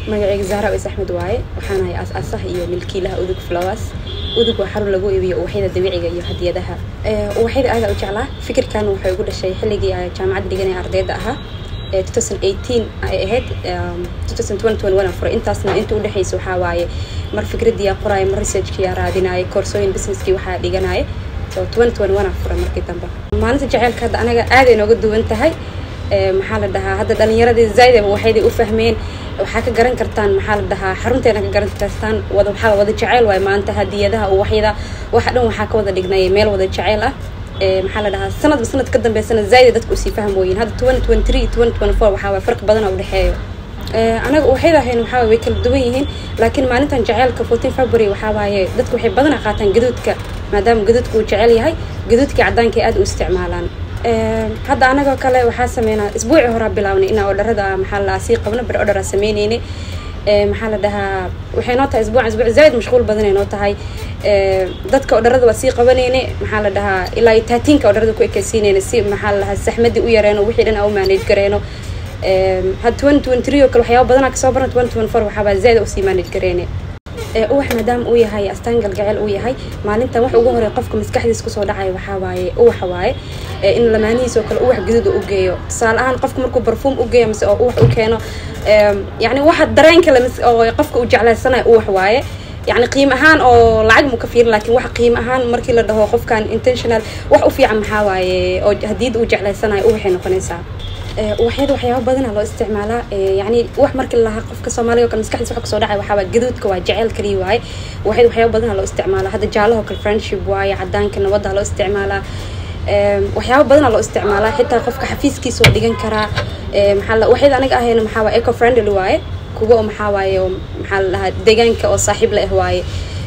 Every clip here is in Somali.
magaceyga zahra is axmed waaye waxaan ahay aas-aasaha iyo milkiilaha udug flowers udug waa xarun lagu iibiyo uwaxyada dabiiciga iyo hadiyadaha uwaxyada aadaa u jeclaa fikirkan waxay ugu dhashay xilligii a jaamacadda dhiganaya ardayda ahaa ay ahayd furay intaasna inta udhexeysa waxaa waaye mar fikradii aa qoraayo mar researchkii aa raadinayo koorsooyin businesskii waxaa dhiganaya furay markii dambe maalinta jaceylka hadda anaga aaday nooga duwan tahay maxaa la dhahaa hadda dhalinyaradii zaydaba waxayday u fahmeen waxaa ka garan kartaan maxaa la dhahaa xarunteena ka garan kartaan wada waxaa wada jaceyl waaye maanta hadiyadaha uwaxyada waxa dhan waxaa ka wada dhignay meel wada jaceyl ah maxaa la dhahaa sanadba sanad ka dambeysana zaayda dadku usii fahmooyin hadda twenty twenty three twenty twenty four waxaa waye farqi badan oo udhexeeyo anaga uwaxyada ahayn waxaa waye way kala duwan yihiin laakiin maalintan jaceylka fourteen february waxaa waaye dadku waxay badanaa qaataan gaduudka maadaama gaduudka uu jecel yahay gaduudkii caddaanka aad u isticmaalaan hadda anagoo kale waxaa sameynaa isbuuci horaa bilaabnay inaa odharada maxaa la sii qabno ber odharaa sameyneyne maxaa la dhahaa waxay noo tahay isbuucan isbuuc zaaid mashquul badanay noo tahay dadka odharada waa sii qabaneyne maxaa la dhahaa ilaa iyo taatiinka odharada ku ekeysiineyne si maxaa la dhahaa saxmadii u yareeno wixii dhan aa u manage gareeno had twenty twenty three oo kale waxyaaba badanaa kasoo barna twenty twenty four waxaabaa zaaid usii manage gareyne uwax maadaama uu yahay astaan galgaceel uu yahay maalintan wax ugu horey qofka maskaxdiis kusoo dhacaya waxaa waaye uwaxa waaye in lamaanihiis oo kale uwax gaduud u geeyo tusaale ahaan qofka markuu barfuum u geeyo mise oo uwax u keeno yacni waxa dareen kale oo qofka uu jeclaysanayo uwax waaye yacni qiim ahaan oo lacag mu ka fiirin lakin wax qiim ahaan markii la dhaho qofkan intentional wax u fiican maxaa waaye oo hadiyada uu jeclaysanayo uwaxay noqonaysaa uwaxyada waxyaaba badana loo isticmaalaa yani wax markii lahaa qofka soomaaliga o kale maskaxdiis waxa kasoo dhacay waxaaba gaduudka waa jeceyl kaliya waaye uwaxyada waxyaaba badana loo isticmaalaa hadda jaalaho kale friendship waaye cadaanka nabadda loo isticmaalaa waxyaaba badana loo isticmaalaa xitaa qofka xafiiskiisa oo dhigan karaa maxaa waxyada aniga ahayna maxaa waaye eco friendly waaye kuwa oo maxaa waaye oo maxaa la dhahaa deegaanka oo saaxiib la ah waaye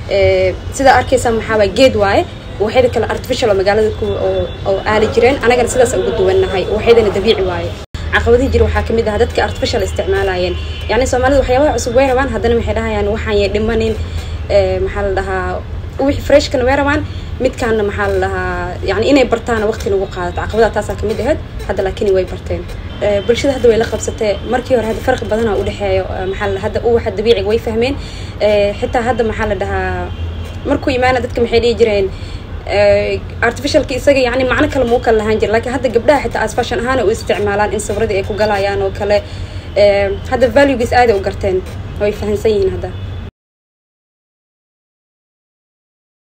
sidaa arkaysaa maxaa waaye geed waaye waxyada kale artificial oo magaalada ku oo aali jireen anagana sidaas ugu duwannahay waxyadana dabiici waaye caqabadihi jira waxaa kamid ah dadka artificial isticmaalayeen yani soomaalida waxyaabaha cusub way rabaan haddana waxay dhahayaan waxaan yay dhimanin maxaa la dhahaa wixii freshkana way rabaan midkaana maxaa la dhahaa yani inay bartaana waqti lagu qaadato caqabadaha taasaa kamid ahayd hadda laakiin way barteen bulshada hadda way la qabsatee markii hore hadda farqi badana udhexeeyo maxaa la hadda uwaxa dabiiciga way fahmeen xitaa hadda maxaa la dhahaa markuu imaana dadka maxay dhihi jireen artificialka isaga yani macno kale muu kala lahaan jira lakiin hadda gabdhaha xitaa as fashion ahaan u isticmaalaan in sawradii ay ku galayaan oo kale hadda valuegiis aaday u garteen way fahansan yihiin hadda